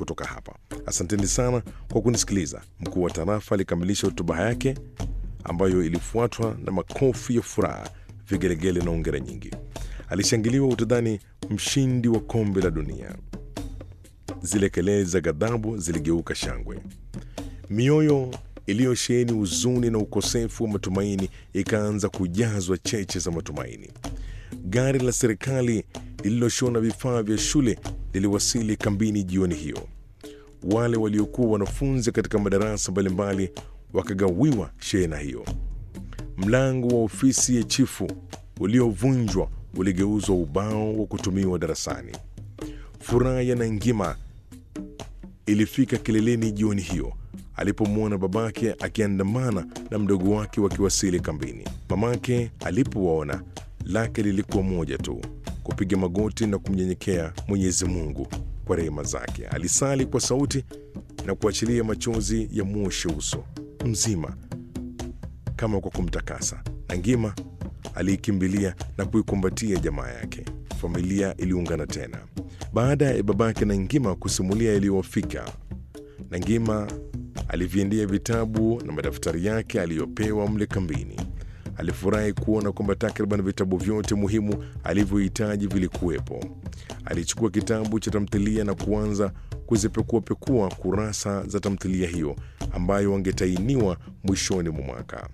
kutoka hapa. Asanteni sana kwa kunisikiliza. Mkuu wa tarafa alikamilisha hotuba yake ambayo ilifuatwa na makofi ya furaha, vigelegele na ongera nyingi. Alishangiliwa utadhani mshindi wa kombe la dunia. Zile kelele za ghadhabu ziligeuka shangwe. Mioyo iliyosheheni huzuni na ukosefu wa matumaini ikaanza kujazwa cheche za matumaini. Gari la serikali lililoshona vifaa vya shule liliwasili kambini jioni hiyo. Wale waliokuwa wanafunzi katika madarasa mbalimbali wakagawiwa shehena hiyo. Mlango wa ofisi ya chifu uliovunjwa uligeuzwa ubao wa kutumiwa darasani. Furaha ya Nangima ilifika kileleni jioni hiyo alipomwona babake akiandamana na mdogo wake wakiwasili kambini. Mamake alipowaona lake lilikuwa moja tu, kupiga magoti na kumnyenyekea Mwenyezi Mungu kwa rehema zake. Alisali kwa sauti na kuachilia machozi ya mwoshe uso mzima kama kwa kumtakasa. Nangima aliikimbilia na kuikumbatia jamaa yake. Familia iliungana tena baada ya babake Nangima kusimulia yaliyowafika. Nangima aliviendea vitabu na madaftari yake aliyopewa mle kambini. Alifurahi kuona kwamba takriban vitabu vyote muhimu alivyohitaji vilikuwepo. Alichukua kitabu cha tamthilia na kuanza kuzipekuapekua kurasa za tamthilia hiyo ambayo wangetainiwa mwishoni mwa mwaka.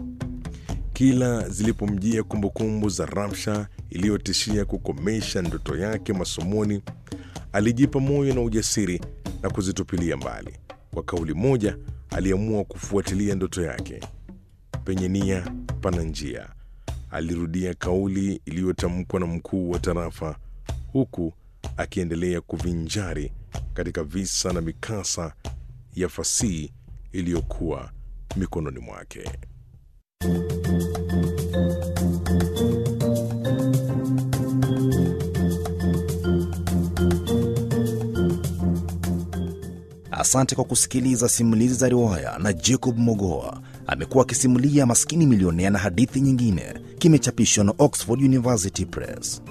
Kila zilipomjia kumbukumbu za Ramsha iliyotishia kukomesha ndoto yake masomoni, alijipa moyo na ujasiri na kuzitupilia mbali. Kwa kauli moja, aliamua kufuatilia ndoto yake. Penye nia pana njia, alirudia kauli iliyotamkwa na mkuu wa tarafa, huku akiendelea kuvinjari katika visa na mikasa ya fasihi iliyokuwa mikononi mwake. Asante kwa kusikiliza simulizi za riwaya na Jacob Mogoa. Amekuwa akisimulia Maskini Milionea na hadithi nyingine. Kimechapishwa na Oxford University Press.